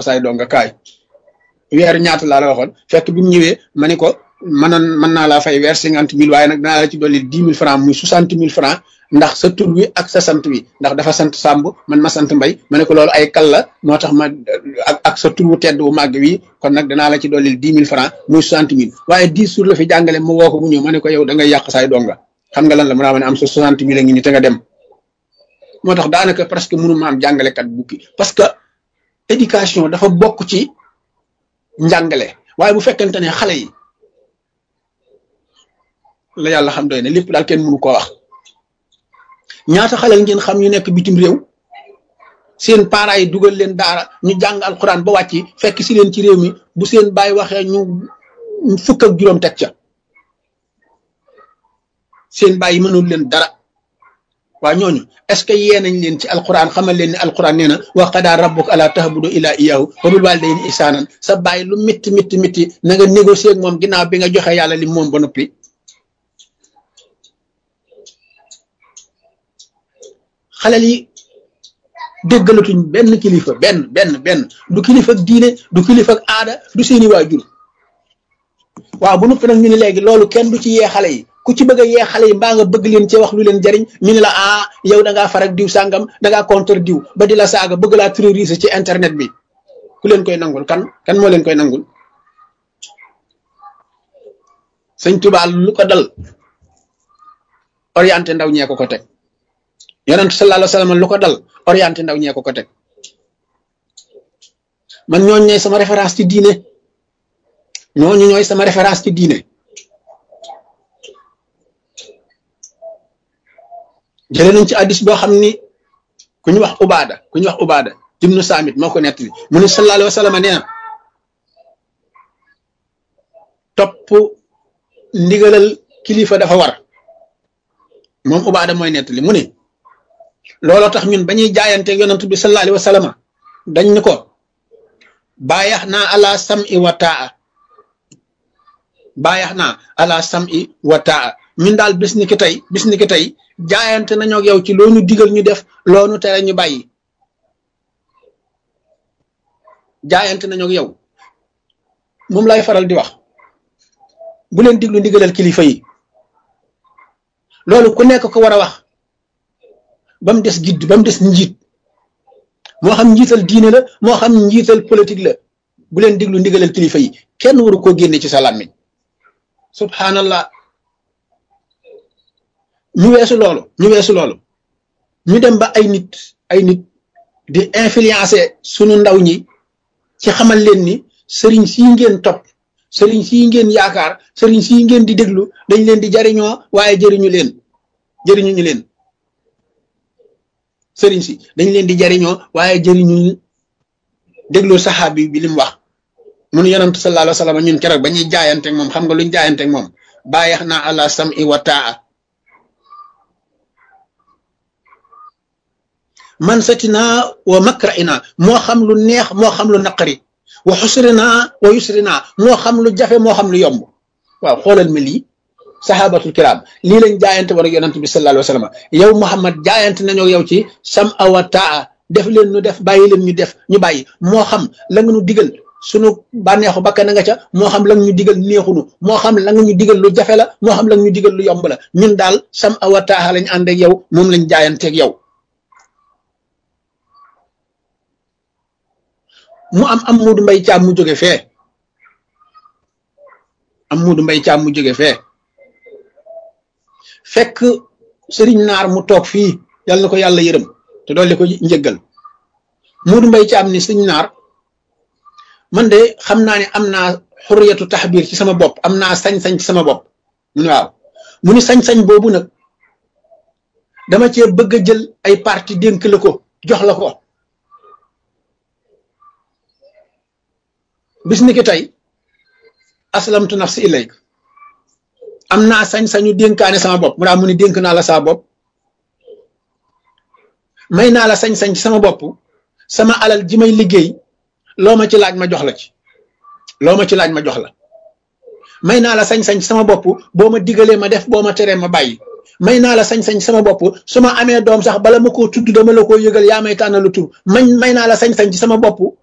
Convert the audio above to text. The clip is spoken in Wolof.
saay donga kaay weer ñaata laa la waxoon fekk bi mu ñëwee ma ni ko mënoon mën naa laa fay weer cinquante mille waaye nag danaa la ci dolli dix mille francs muy soixante mille francs ndax sa tur wi ak sa sant wi ndax dafa sant Samb man ma sant Mbay ma ne ko loolu ay kal la moo tax ma ak ak sa tur wu tedd wu màgg wi kon nag danaa la ci dolli dix mille francs muy soixante mille waaye dix jours la fi jàngale ma woo ko mu ñëw ma ne ko yow da ngay yàq saay donga xam nga lan la mu naa ma ne am sa soixante mille a ngi ni te nga dem moo tax daanaka presque mënu ma am jàngalekat bukki parce que éducation dafa bokk ci njàngale waaye bu fekkente ne xale yi la yàlla xam doy ne lépp daal kenn mënu koo wax ñaata xale ngeen xam ñu nekk bitim réew seen parents yi dugal leen daara ñu jàng alxuraan ba wàcc fekk si leen ci réew mi bu seen baay waxee ñu fukk ak juróom teg ca seen baay yi mënul leen dara waa ñooñu est-ce que yee nañ leen ci alquran xamal leen ne alquran nee na wa qadaa rabbuka alaa ta'budu illaa iyyaahu wa bil waalidayni ihsaanan sa bàyyi lu métti métti métti na nga négocier ak moom ginnaaw bi nga joxe yàlla li moom ba noppi xalel yi déggalatuñ benn kilifa benn benn benn du kilifa ak diine du kilifa ak aada du seeni waajur waaw bu noppi nag ñu ne léegi loolu kenn du ci yee xale yi ku ci bëgg a yee xale yi mbaa nga bëgg leen ci wax lu leen jariñ ñu ne la ah yow da ngaa farak diw sàngam da ngaa contre diw ba di la saaga bëgg laa terroriser ci internet bi ku leen koy nangul kan kan moo leen koy nangul sëñ Tuubaa lu ko dal orienté ndaw ñee ko ko teg yonent sallallahu alayhi wa sallam lu ko dal orienté ndaw ñee ko ko teg man ñooñu ñooy sama référence ci diine ñooñu ñooy sama référence ci diine jëlee nañ ci addis boo xam ni ku ñu wax ubaada ku ñu wax ubaada ibnu saamit moo ko nettali mu ne sallallahu alayhi wa sallam nee na topp ndigalal kilifa dafa war moom ubaada mooy nettali mu ne looloo tax ñun ba ñuy jaayanteeg yonent bi sallallahu alayhi wa sallam dañ ñu ko baayax naa ala sam'i wa taa baayax naa ala sam'i wa taa ñun daal bis ni ki tey bis ni ki tey jaayante nañoo ak yow ci loo ñu digal ñu def loo ñu tere ñu bàyyi jaayante nañoo ak yow moom lay faral di wax bu leen diglu ndigalal kilifa yi loolu ku nekk ko war a wax ba mu des gidd ba mu des njiit moo xam njiital diine la moo xam njiital politique la bu leen diglu ndigalal kilifa yi kenn waru koo génne ci sa làmmiñ subhanallah ñu weesu loolu ñu weesu loolu ñu dem ba ay nit ay nit di influencer sunu ndaw ñi ci xamal leen ni sëriñ sii ngeen topp sëriñ sii ngeen yaakaar sëriñ sii ngeen di déglu dañ leen di jariñoo waaye jëriñu leen jëriñu ñu leen sëriñ si dañ leen di jariñoo waaye jëriñu déglu saxaabi bi li mu wax mun yonent sallallahu alayhi wa sallam ñun keroog ba ñuy jaayanteeg moom xam nga luñ jaayanteeg moom bàyyax naa ala sam'i wa taa man satinaa wa makraina moo xam lu neex moo xam lu naqari wa xusrinaa wa yusrinaa moo xam lu jafe moo xam lu yomb waaw xoolal ma lii sahabatul kiram lii lañ jaayante war ak yonent bi sallallahu alayhi wa sallam yow Muhammad jaayante nañoo yow ci sam awa taa def leen ñu def bàyyi leen ñu def ñu bàyyi moo xam la nga ñu digal sunu bànneexu bakkan na nga ca moo xam la nga ñu digal neexunu moo xam la nga ñu digal lu jafe la moo xam la nga ñu digal lu yomb la ñun daal sam awa taa lañ ànd ak yow moom lañ jaayanteeg yow mu am am muudu mbay caam mu jóge fee am muudu mbay caam mu jóge fee fekk sëriñ naar mu toog fii yal na ko yàlla yërëm te dolli ko njëggal muudu mbay caam ni sëriñ naar man de xam naa ne am naa xurriyatu taxbiir ci sama bopp am naa sañ-sañ ci sama bopp mu ne waaw mu ni sañ-sañ boobu nag dama cee bëgg a jël ay parti dénk la ko jox la ko bis ni ki tey aslamtu nafsi ilayk am naa sañ-sañu dénkaane sama bopp mu daa mu ni dénk naa la sama bopp may naa la sañ-sañ ci sama bopp sama alal ji may liggéey loo ma ci laaj ma jox la ci loo ma ci laaj ma jox la may naa la sañ-sañ ci sama bopp boo ma digalee ma def boo ma teree ma bàyyi may naa la sañ-sañ ci sama bopp su ma amee doom sax bala ma koo tudd dama la koo yëgal yaa may tànnalu tur mañ may naa la sañ-sañ ci sama bopp